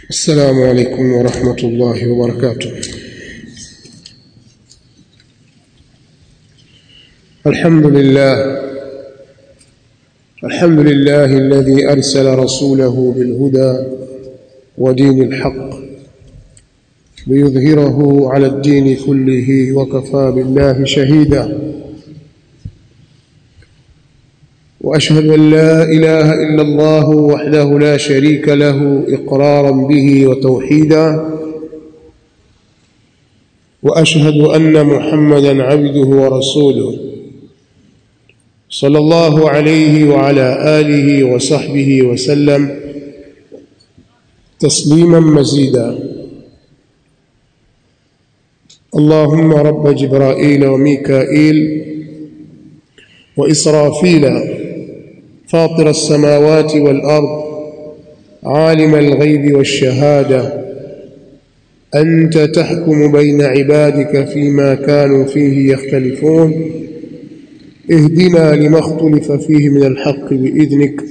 السلام عليكم ورحمة الله وبركاته الحمد لله الحمد لله الذي أرسل رسوله بالهدى ودين الحق ليظهره على الدين كله وكفى بالله شهيدا واشهد ان لا اله الا الله وحده لا شريك له اقرارا به وتوحيدا واشهد ان محمدا عبده ورسوله صلى الله عليه وعلى اله وصحبه وسلم تسليما مزيدا اللهم رب جبرائيل وميكائيل واسرافيل فاطر السماوات والارض عالم الغيب والشهاده انت تحكم بين عبادك فيما كانوا فيه يختلفون اهدنا لما اختلف فيه من الحق باذنك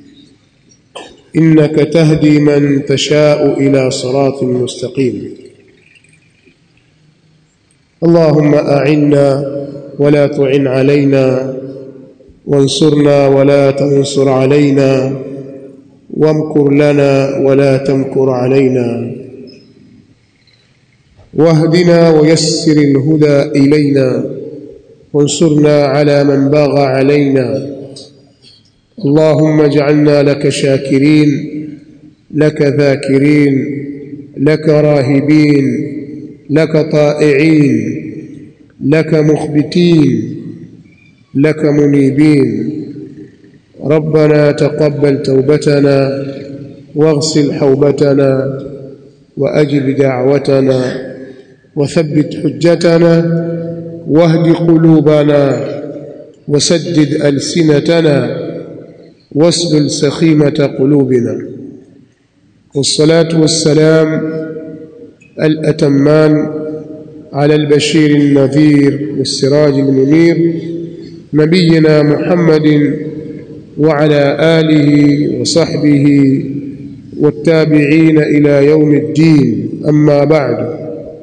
انك تهدي من تشاء الى صراط مستقيم اللهم اعنا ولا تعن علينا وانصرنا ولا تنصر علينا وامكر لنا ولا تمكر علينا واهدنا ويسر الهدى الينا وانصرنا على من باغى علينا اللهم اجعلنا لك شاكرين لك ذاكرين لك راهبين لك طائعين لك مخبتين لك منيبين ربنا تقبل توبتنا واغسل حوبتنا واجب دعوتنا وثبت حجتنا واهد قلوبنا وسدد السنتنا واسلل سخيمه قلوبنا والصلاه والسلام الاتمان على البشير النذير والسراج المنير نبينا محمد وعلى اله وصحبه والتابعين الى يوم الدين اما بعد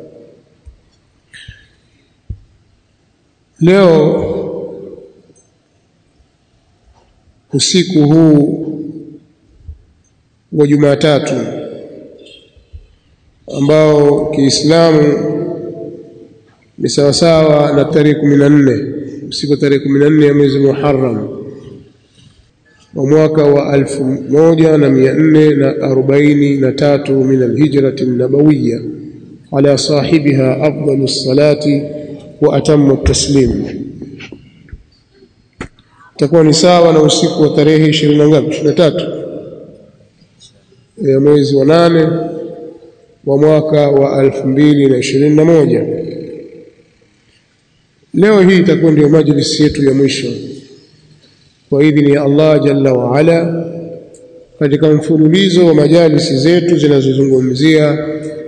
leo usiku huu wa Jumatatu ambao Kiislamu ni sawasawa na tarehe kumi na nne usiku tarehe kumi na nne ya mwezi Muharram wa mwaka wa alfu moja na mia nne na arobaini na tatu min alhijrati nabawiya ala sahibiha afdalu salati wa atamu taslim itakuwa ni sawa na usiku wa tarehe ishirini na ngapi ishirini na tatu ya mwezi wa nane wa mwaka wa alfu mbili na ishirini na moja leo hii itakuwa ndio majlisi yetu ya mwisho kwa idhini ya Allah jalla wa ala katika mfululizo wa majalisi zetu zinazozungumzia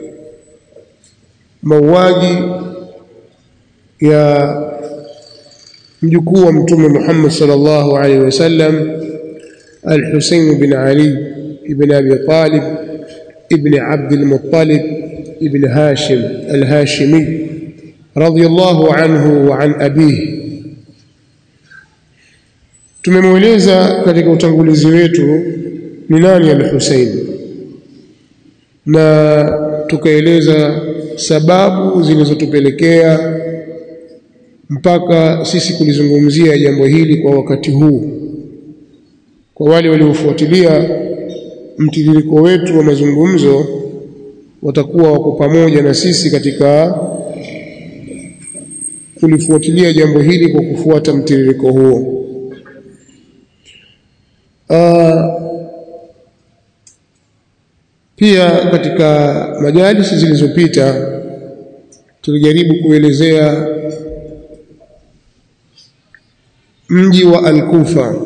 mauaji ya mjukuu wa mtume Muhammad sallallahu alaihi wasallam al-Husayn bin Ali ibn Abi Talib ibn Abd al-Muttalib ibn Hashim al-Hashimi radiyallahu anhu wa an abihi tumemweleza katika utangulizi wetu ni nani al-Husayn na tukaeleza sababu zilizotupelekea mpaka sisi kulizungumzia jambo hili kwa wakati huu kwa wale waliofuatilia mtiririko wetu wa mazungumzo watakuwa wako pamoja na sisi katika kulifuatilia jambo hili kwa kufuata mtiririko huo Aa, pia katika majalisi zilizopita tulijaribu kuelezea mji wa Al-Kufa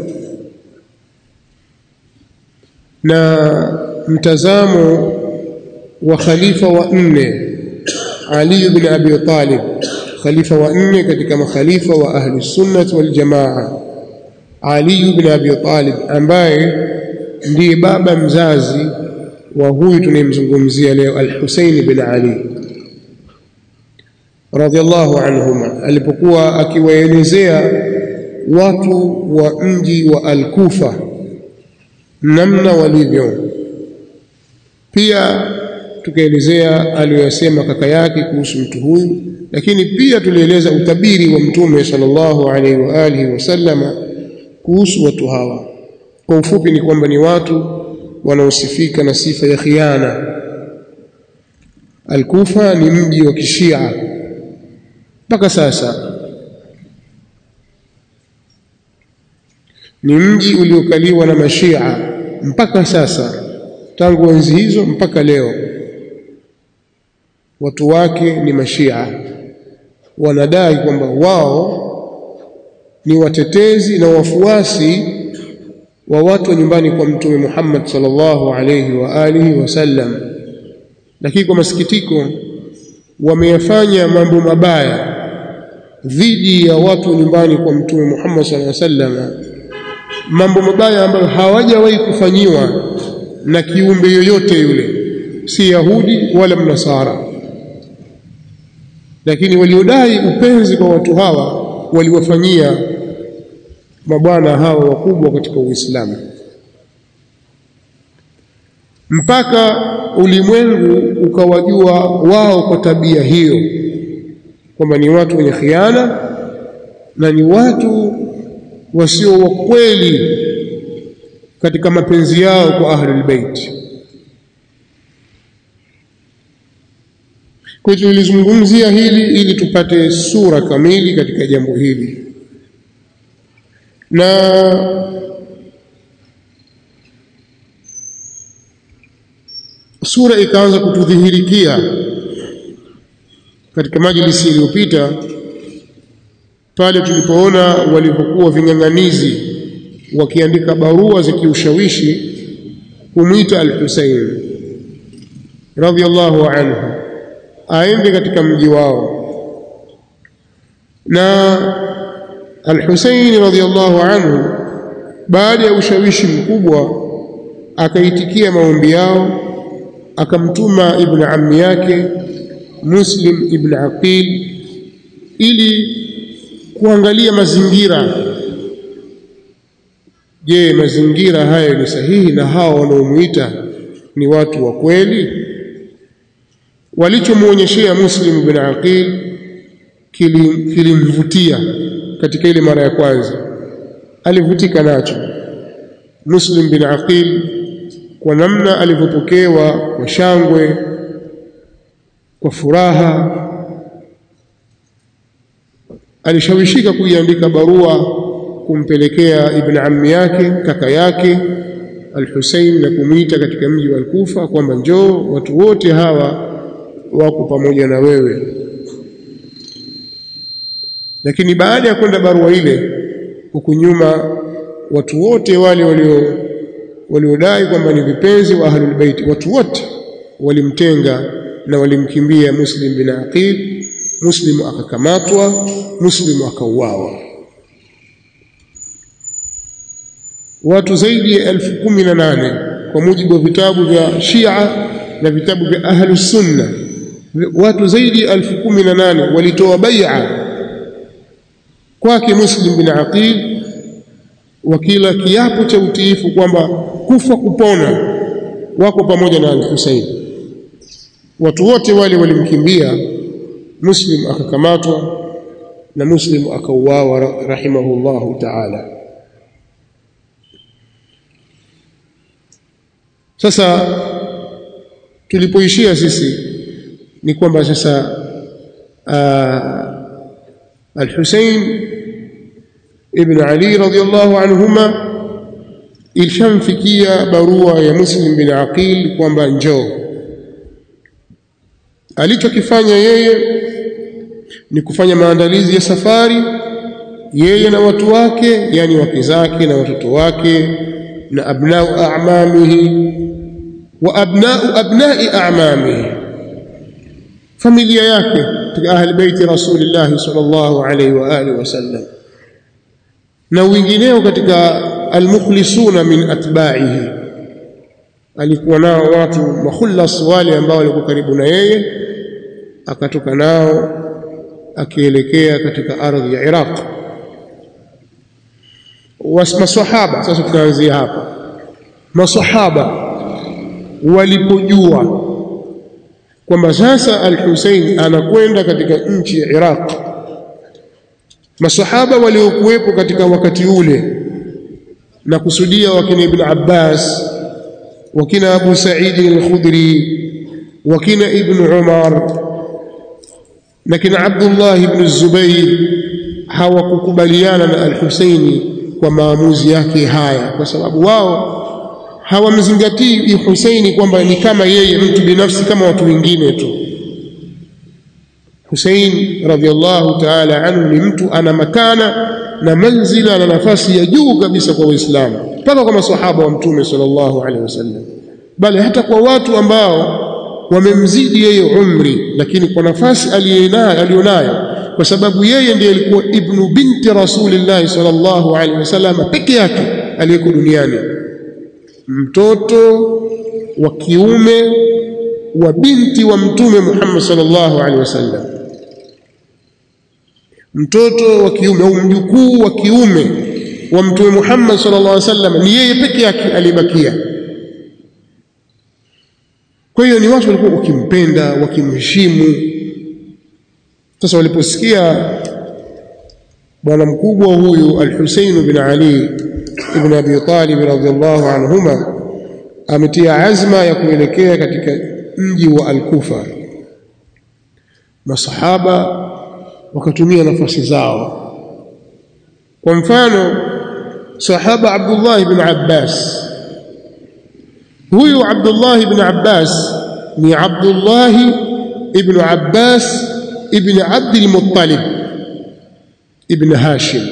na mtazamo wa khalifa wa nne Ali ibn Abi Talib khalifa wa nne katika makhalifa wa ahli sunnah wal jamaa Ali ibn Abi Talib ambaye ndiye baba mzazi wa huyu tunayemzungumzia leo al-Husayn bin Ali radhiallahu anhuma alipokuwa akiwaelezea watu wa mji wa Al-Kufa namna walivyo pia tukaelezea aliyosema kaka yake kuhusu mtu huyu lakini pia tulieleza utabiri wa mtume sallallahu alaihi wa alihi wasallama kuhusu watu hawa kwa ufupi ni kwamba ni watu wanaosifika na sifa ya khiana Al-Kufa ni mji wa kishia mpaka sasa ni mji uliokaliwa na mashia mpaka sasa tangu enzi hizo mpaka leo watu wake ni mashia wanadai kwamba wao ni watetezi na wafuasi wa watu wa nyumbani kwa mtume Muhammad sallallahu alayhi wa alihi wasallam lakini kwa masikitiko wameyafanya mambo mabaya dhidi ya watu nyumbani kwa mtume Muhammad sallallahu alaihi wasallam mambo mabaya ambayo hawajawahi kufanyiwa na kiumbe yoyote yule si Yahudi wala Mnasara lakini waliodai upenzi kwa watu hawa waliwafanyia mabwana hawa wakubwa katika Uislamu mpaka ulimwengu ukawajua wao kwa tabia hiyo kwamba ni watu wenye khiana na ni watu wasio wa kweli katika mapenzi yao kwa ahlul bait kwa hiyo tulizungumzia hili ili tupate sura kamili katika jambo hili na sura ikaanza kutudhihirikia katika majlisi iliyopita pale tulipoona walivyokuwa ving'ang'anizi wakiandika barua za kiushawishi kumwita al-Husayn radhiyallahu anhu aende katika mji wao na al-Husayn radhiyallahu anhu baada ya ushawishi mkubwa akaitikia maombi yao akamtuma ibn ammi yake Muslim ibn Aqil ili kuangalia mazingira je mazingira hayo ni sahihi na hao wanaomuita ni watu wa kweli walichomuonyeshea Muslim ibn Aqil kilimvutia kili katika ile mara ya kwanza alivutika nacho Muslim bin Aqil kwa namna alivyopokewa kwa shangwe kwa furaha alishawishika kuiandika barua kumpelekea ibn ammi yake kaka yake al-Hussein na kumwita katika mji wa Al-Kufa kwamba njoo watu wote hawa wako pamoja na wewe lakini baada ya kwenda barua ile huku nyuma watu wote wale walio waliodai kwamba ni vipenzi wa ahlul bait watu wote walimtenga na walimkimbia Muslim bin Aqil Muslim akakamatwa Muslim akauawa watu zaidi ya elfu kumi na nane kwa mujibu wa vitabu vya Shia na vitabu vya ahlu sunna watu zaidi ya elfu kumi na nane walitoa bai'a kwake Muslim bin Aqil wakila kiapo cha utiifu kwamba kufa kupona wako pamoja na al-Husayn watu wote wale walimkimbia Muslim akakamatwa na Muslim akauawa rahimahullahu ta'ala sasa tulipoishia sisi ni kwamba sasa al-Husayn ibn Ali radhiyallahu anhuma ilishamfikia barua ya Muslim bin Aqil kwamba njoo alichokifanya yeye ni kufanya maandalizi ya safari yeye na watu wake yani wake zake na watoto wake na abnau a'mamihi wa abnau abnai a'mamihi familia yake katika ahli baiti rasulillah sallallahu alaihi wa alihi wasallam na wengineo katika almukhlisuna min atba'ihi alikuwa nao watu makhullas wale ambao walikuwa karibu na yeye akatoka nao akielekea katika ardhi ya Iraq masahaba sasa tunaanzia hapa masahaba walipojua kwamba sasa al-Hussein anakwenda katika nchi ya Iraq masahaba waliokuwepo katika wakati ule na kusudia wakina Ibn Abbas wakina Abu Sa'id al-Khudri wakina Ibn Umar na kina Abdullah ibn Zubair hawakukubaliana na al-Husaini kwa maamuzi yake haya kwa sababu wao hawamzingatii Husaini kwamba ni kama yeye mtu binafsi kama watu wengine tu Husain radhiallahu ta'ala anhu ni mtu ana makana na manzila na nafasi ya juu kabisa kwa Uislamu mpaka kwa maswahaba wa Mtume sallallahu alaihi wasallam bali hata kwa watu ambao wamemzidi yeye umri lakini kwa nafasi aliyonayo kwa sababu yeye ndiye alikuwa ibnu binti rasulillahi sallallahu alaihi wasallam peke yake aliyeko duniani mtoto wa kiume wa binti wa mtume Muhammad sallallahu alaihi wasallam mtoto wa kiume au mjukuu wa kiume wa mtume Muhammad sallallahu alaihi wasallam ni yeye peke yake alibakia kwa hiyo ni watu walikuwa wakimpenda wakimheshimu sasa waliposikia bwana mkubwa huyu al-Husayn bin Ali ibn Abi Talib radhiyallahu anhuma ametia azma ya kuelekea katika mji wa Al-Kufa masahaba wakatumia nafasi zao kwa mfano sahaba Abdullah ibn Abbas huyu Abdullah ibn Abbas ni Abdullah ibn Abbas ibn Abd al-Muttalib ibn Hashim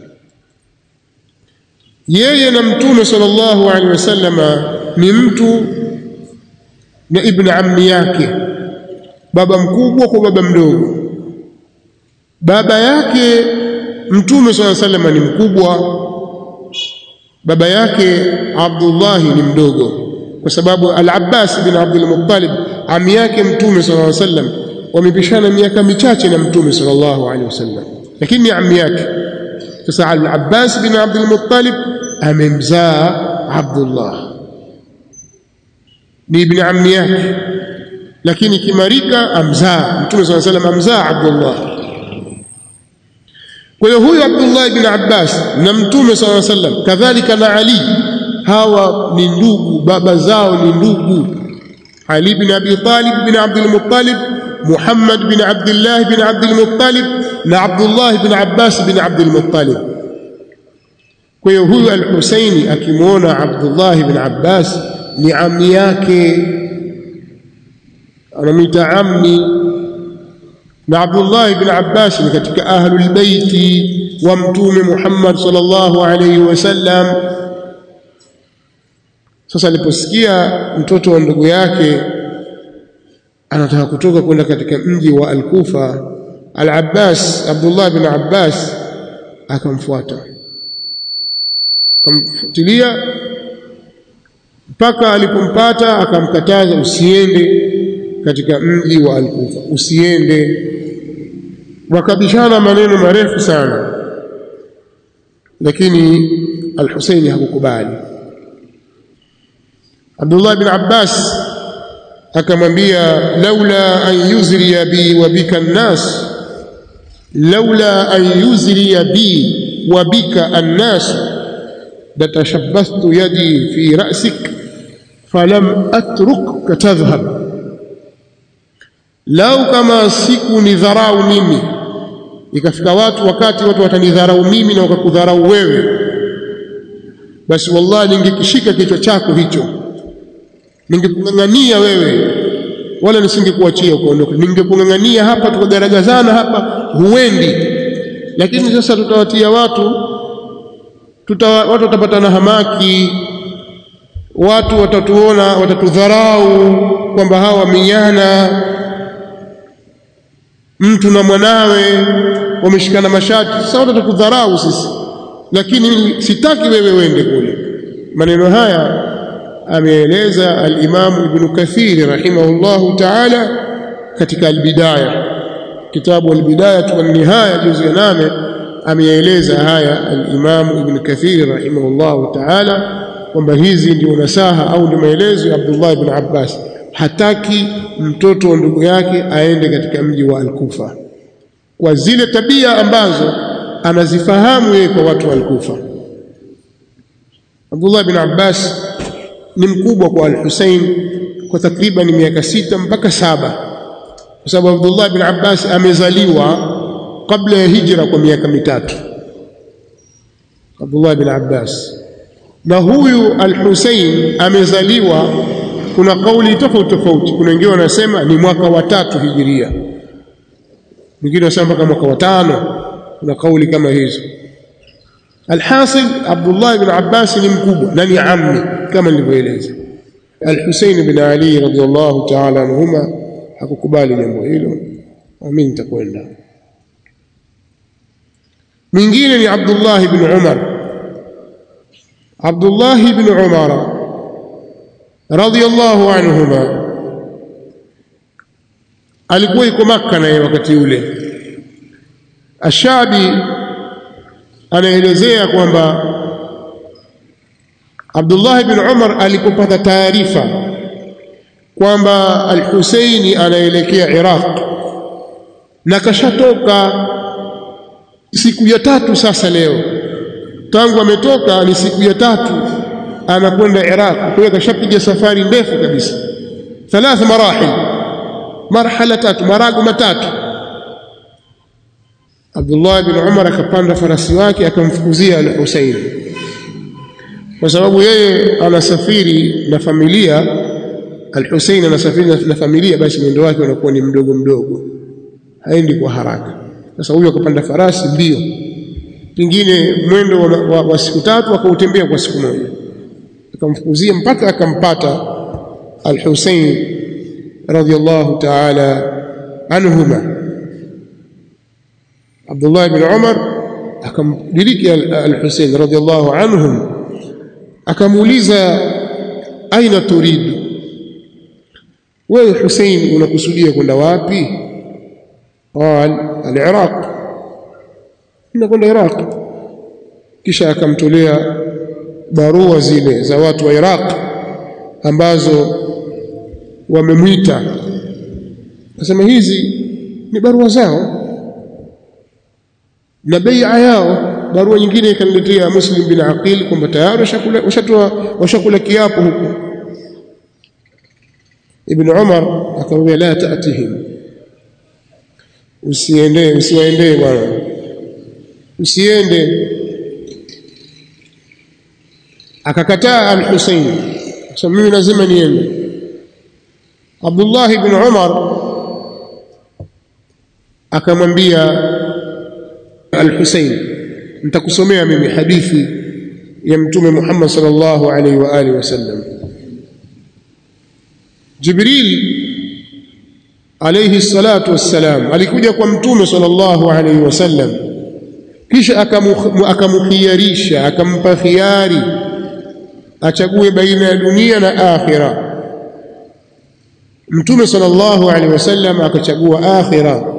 yeye na mtume sallallahu alaihi wasallama ni mtu na ibn ammi yake baba mkubwa kwa baba mdogo baba yake mtume sallallahu alaihi wasallam ni mkubwa baba yake Abdullah ni mdogo kwa sababu al-Abbas bin Abdul Muttalib ami yake mtume sallallahu alaihi wasallam wamepishana miaka michache na mtume sallallahu alaihi wasallam lakini ni ami yake sasa al-Abbas bin Abdul Muttalib amemzaa Abdullah ni ibn ammi yake lakini kimarika amzaa mtume sallallahu alaihi wasallam amzaa Abdullah kwa hiyo huyu Abdullah ibn Abbas na mtume sallallahu alaihi wasallam kadhalika na Ali hawa ni ndugu baba zao ni ndugu Ali bin Abi Talib bin Abdul Muttalib Muhammad bin Abdullah bin Abdul Muttalib na Abdullah bin Abbas bin Abdul Muttalib kwa hiyo huyu al-Husaini akimwona Abdullah bin Abbas ni ammi yake anamwita ammi na Abdullah ibn Abbas ni katika ahlul baiti wa mtume Muhammad sallallahu alayhi wasallam sasa aliposikia mtoto wa ndugu yake anataka kutoka kwenda katika mji wa Al-Kufa Al-Abbas Abdullah ibn Abbas akamfuata akamfuatilia mpaka alipompata akamkataza usiende katika mji wa Al-Kufa usiende wakabishana maneno marefu sana lakini Al-Husaini hakukubali Abdullah bin Abbas akamwambia laula an yuzriya bi wa bika an-nas laula an yuzriya bi wa bika an-nas latashabbastu yadi fi ra'sik falam atruka tadhhab lau kama siku ni dharau mimi ikafika watu wakati watu watanidharau mimi na wakakudharau wewe basi wallahi ningekishika kichwa chako hicho ningekung'ang'ania wewe wala nisingekuachia ukaondoka ningekung'ang'ania hapa tukagaragazana hapa huendi lakini sasa tutawatia watu tuta, watu watapatana hamaki watu watatuona watatudharau kwamba hawa wamenyana mtu na mwanawe wameshikana mashati sasa watatudharau sisi lakini sitaki wewe uende kule maneno haya ameeleza al-Imam Ibn Kathir rahimahullahu ta'ala katika al-Bidaya kitabu al-Bidaya wa nihaya juzu ya nane ameeleza haya al-Imam Ibn Kathir rahimahullahu ta'ala kwamba hizi ndio nasaha au ndio maelezo ya Abdullah ibn Abbas hataki mtoto wa ndugu yake aende katika mji wa Al-Kufa kwa zile tabia ambazo anazifahamu yeye kwa watu wa Al-Kufa Abdullah ibn Abbas ni mkubwa kwa Al-Hussein kwa takriban miaka sita mpaka saba kwa sababu Abdullah ibn Abbas amezaliwa kabla ya hijra kwa miaka mitatu Abdullah ibn Abbas na huyu Al-Hussein amezaliwa kuna kauli tofauti tofauti kuna wengine wanasema ni mwaka wa tatu hijiria wengine wanasema mpaka mwaka wa tano kuna kauli kama hizo alhasil Abdullah ibn Abbas ni mkubwa na ni ammi kama nilivyoeleza Al-Hussein ibn Ali radhiyallahu ta'ala anhuma hakukubali jambo hilo mimi nitakwenda mwingine ni Abdullah ibn Umar Abdullah ibn Umar radhiyallahu anhuma alikuwa yuko Makka naye wakati ule Ashabi anaelezea kwamba Abdullah ibn Umar alipopata taarifa kwamba Al-Husaini anaelekea Iraq na kashatoka siku ya tatu sasa leo tangu ametoka ni siku ya tatu anakwenda Iraq kwa hiyo kashapiga safari ndefu kabisa thalath marahil marhala tatu marago matatu Abdullah ibn Umar akapanda farasi wake akamfukuzia al-Husayn kwa sababu yeye anasafiri na familia al-Husayn anasafiri na familia basi mwendo wake unakuwa ni mdogo mdogo haendi kwa haraka sasa huyo akapanda farasi mbio pengine mwendo wa, wa, wa siku tatu akautembea kwa siku moja akamfukuzia mpaka akampata al-Husayn radiyallahu ta'ala anhuma Abdullah ibn Umar akamdiriki al-Husayn radiyallahu anhum akamuuliza aina turidu wewe Husayn unakusudia kwenda wapi qal al-Iraq nakwenda Iraq kisha akamtolea barua zile za watu wa Iraq ambazo wamemwita akasema hizi ni barua zao na bai'a yao barua nyingine ikaniletea Muslim bin Aqil kwamba tayari washakula washatoa washakula kiapo huko Ibn Umar akamwambia la ta'tihim usiende usiwaendee bwana usiende akakataa al-Husayn sasa mimi lazima niende Abdullah ibn Umar akamwambia al-Husayn nitakusomea mimi hadithi ya mtume Muhammad sallallahu alaihi wa alihi wasallam Jibril alayhi salatu wassalam alikuja kwa mtume sallallahu alaihi wasallam kisha akamukhiyarisha akampa khiari achague baina ya dunia na akhira mtume sallallahu alaihi wasallam akachagua akhira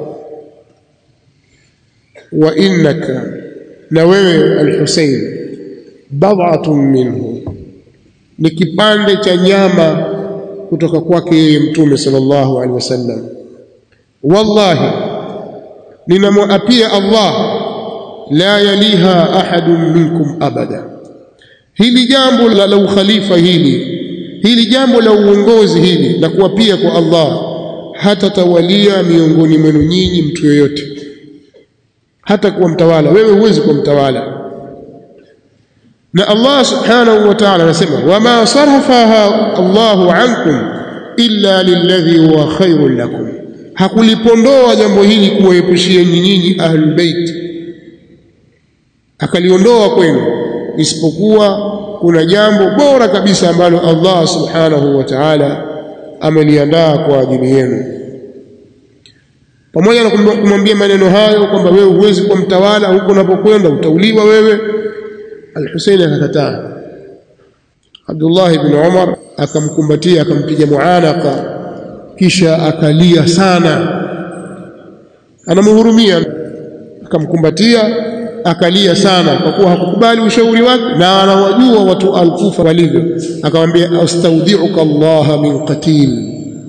wa innaka na wewe al-Husayn bad'atun minhu ni kipande cha nyama kutoka kwake yeye mtume sallallahu alaihi wasallam wallahi ninamwapia Allah la yaliha ahadun minkum abada hili jambo la, la ukhalifa hili hili jambo la uongozi hili la kuapia kwa Allah hatatawalia miongoni mwenu nyinyi mtu yoyote hata kuwa mtawala wewe huwezi kuwa mtawala na Allah subhanahu wa ta'ala anasema wama sarafaha Allahu ankum illa lilladhi huwa khairul lakum hakulipondoa jambo hili kuwaepushia nyinyi ahlul bait akaliondoa kwenu isipokuwa kuna jambo bora kabisa ambalo Allah subhanahu wa ta'ala ameliandaa kwa ajili yenu pamoja na kumwambia maneno hayo kwamba wewe huwezi kuwa mtawala huko unapokwenda utauliwa wewe Al-Husayn akakataa Abdullah ibn Umar akamkumbatia akampiga muanaka kisha akalia sana anamhurumia akamkumbatia akalia sana kwa kuwa hakukubali ushauri wake na anawajua watu alkufa walivyo akamwambia astaudhiuka Allah min qatil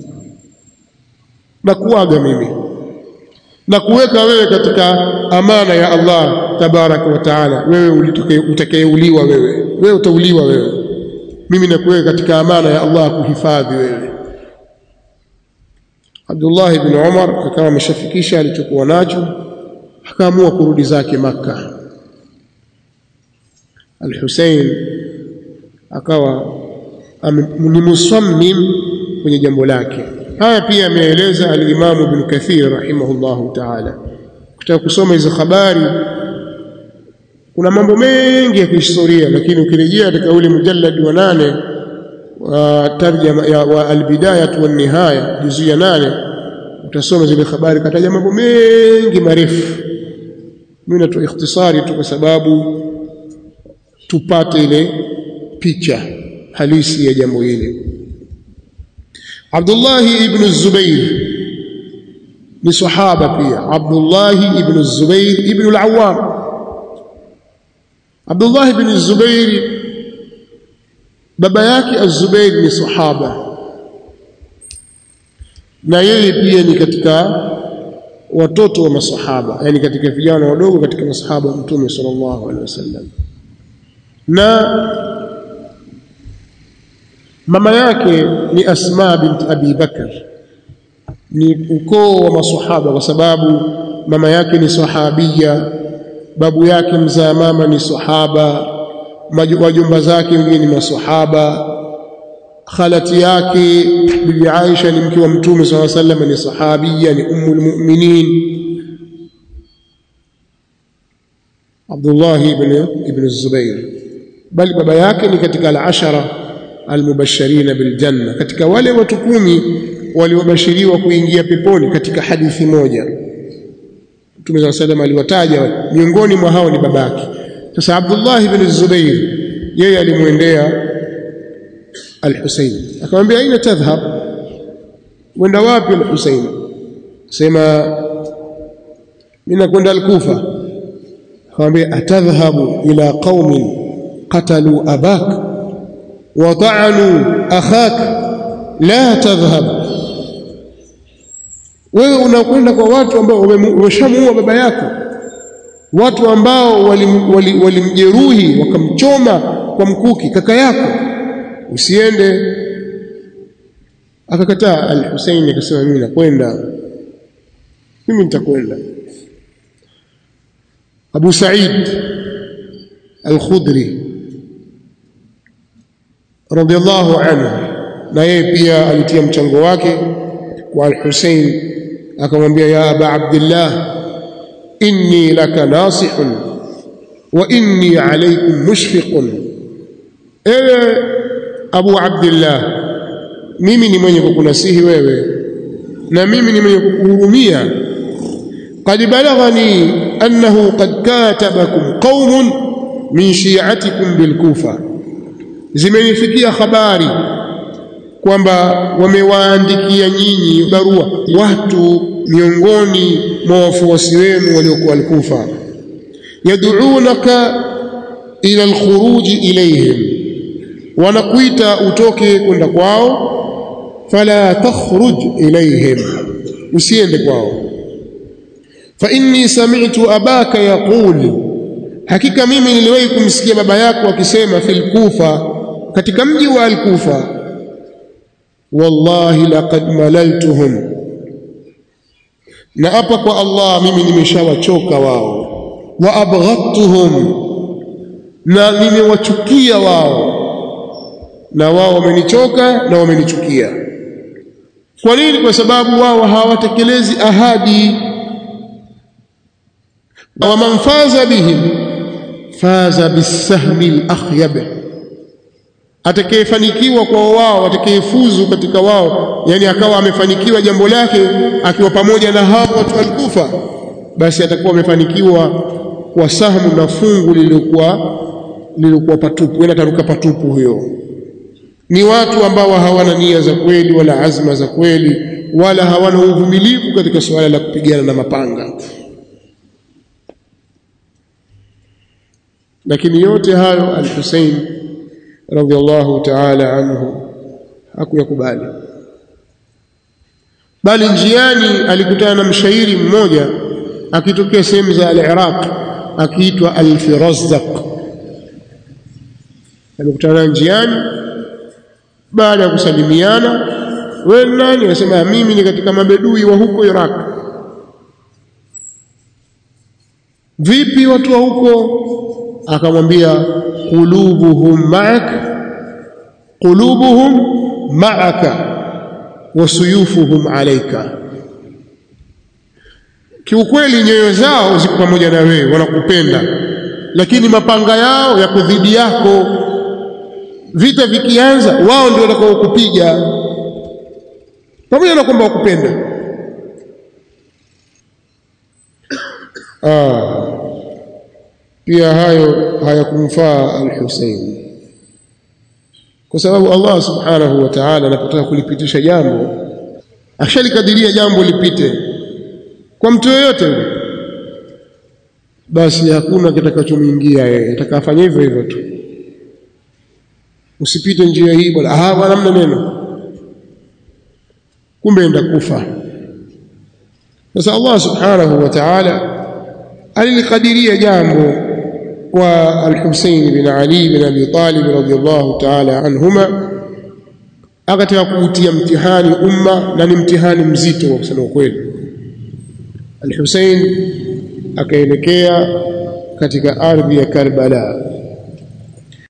na kuaga mimi na kuweka wewe katika amana ya Allah tabaraka wa taala wewe utakayeuliwa wewe wewe utauliwa wewe mimi nakuweka katika amana ya Allah kuhifadhi wewe Abdullah ibn Umar akawa ameshafikisha alichokuwa nacho akaamua kurudi zake Makka Al-Hussein akawa ni musammim kwenye jambo lake haya pia ameeleza al-Imam Ibn Kathir rahimahullahu ta'ala kutaka kusoma hizo habari kuna mambo mengi ya kihistoria lakini ukirejea katika ule mujallad wa nane wa tarjama ya wa albidaya wa nihaya juzu ya nane utasoma zile habari kataja mambo mengi marefu mimi natoa ikhtisari tu kwa sababu tupate ile picha halisi ya jambo hili Abdullah ibn Zubair ni sahaba pia Abdullah ibn Zubair ibn al-Awwam Abdullah ibn Zubair baba yake Az-Zubair ni sahaba na yeye pia ni katika watoto wa masahaba yani katika vijana wadogo katika masahaba wa Mtume sallallahu alaihi wasallam na mama yake ni Asma bint Abi Bakar ni ukoo wa masahaba kwa sababu mama yake ni sahabia babu yake mzaa mama ni sahaba wajumba zake wengine ni masahaba khalati yake bibi Aisha ni mke wa mtume swalla sallam ni sahabia ni ummul mu'minin Abdullah ibn ibn Zubair bali baba yake ni katika al-ashara al-mubashirin bil janna katika wale watu kumi waliobashiriwa kuingia peponi katika hadithi moja Mtume swalla sallam aliwataja miongoni mwa hao ni babake sasa Abdullah ibn Zubair yeye alimwendea al-Husayn akamwambia aina tadhhab wenda wapi al-Husayn sema mimi nakwenda al-Kufa akamwambia atadhhabu ila qaumin qatalu abak wa ta'anu akhak la tadhhab wewe unakwenda kwa watu ambao wameshamuua baba yako watu ambao walimjeruhi wali, wali wakamchoma kwa mkuki kaka yako usiende akakataa al-Husaini akasema mimi nakwenda mimi nitakwenda Abu Sa'id al-Khudri radiyallahu anhu na yeye pia alitia mchango wake kwa al-Husain akamwambia ya Aba Abdullah inni laka nasihun wa inni alaykum mushfiqun ewe Abu Abdullah mimi ni mwenye kukunasihi wewe na mimi ni mwenye kukuhurumia qad balaghani annahu qad katabakum qaumun min shi'atikum bil Kufa zimenifikia habari kwamba wamewaandikia nyinyi barua watu miongoni mwa wafuasi wenu waliokuwa al-Kufa yad'unaka ila al-khuruj ilayhim wanakuita utoke kwenda kwao fala takhruj ilayhim usiende kwao fa inni sami'tu abaka yaqul hakika mimi niliwahi kumsikia baba yako akisema fil kufa katika mji wa al-kufa wallahi laqad malaltuhum na hapa kwa Allah mimi nimeshawachoka wao wa abghadtuhum na nimewachukia wao na wao wamenichoka na wamenichukia kwa nini kwa sababu wao hawatekelezi ahadi wa man faza bihim faza bisahmi al-akhyab atakayefanikiwa kwa wao atakayefuzu katika wao yani akawa amefanikiwa jambo lake akiwa pamoja na hao watu walikufa basi atakuwa amefanikiwa kwa sahmu na fungu lililokuwa lililokuwa patupu yani ataruka patupu huyo ni watu ambao hawana nia za kweli wala azma za kweli wala hawana uvumilivu katika suala la kupigana na mapanga lakini yote hayo al-Hussein radhiallahu ta'ala anhu hakuyakubali bali njiani alikutana na mshairi mmoja akitokea sehemu za al-Iraq akiitwa al-Firazdaq alikutana njiani baada ya kusalimiana wewe nani anasema mimi ni katika mabedui wa huko Iraq vipi watu wa huko akamwambia qulubuhum ma'ak qulubuhum ma'aka wa suyufuhum alayka kiukweli nyoyo zao ziko pamoja na wewe wanakupenda lakini mapanga yao yako dhidi yako vita vikianza wao ndio watakao kupiga pamoja na kwamba wakupenda ah pia hayo hayakumfaa al-Hussein kwa sababu Allah subhanahu wa ta'ala anapotaka kulipitisha jambo ashalikadiria jambo lipite kwa mtu yoyote yule basi hakuna kitakachomuingia yeye atakafanya hivyo hivyo tu usipite njia hii bwana ah bwana namna neno kumbe enda kufa sasa Allah subhanahu wa ta'ala alilikadiria jambo kwa al-Husayn bin Ali bin Abi Talib radhiyallahu ta'ala anhuma akataka kuutia mtihani umma na ni mtihani mzito kwa kusema ukweli al-Husayn akaelekea katika ardhi ya Karbala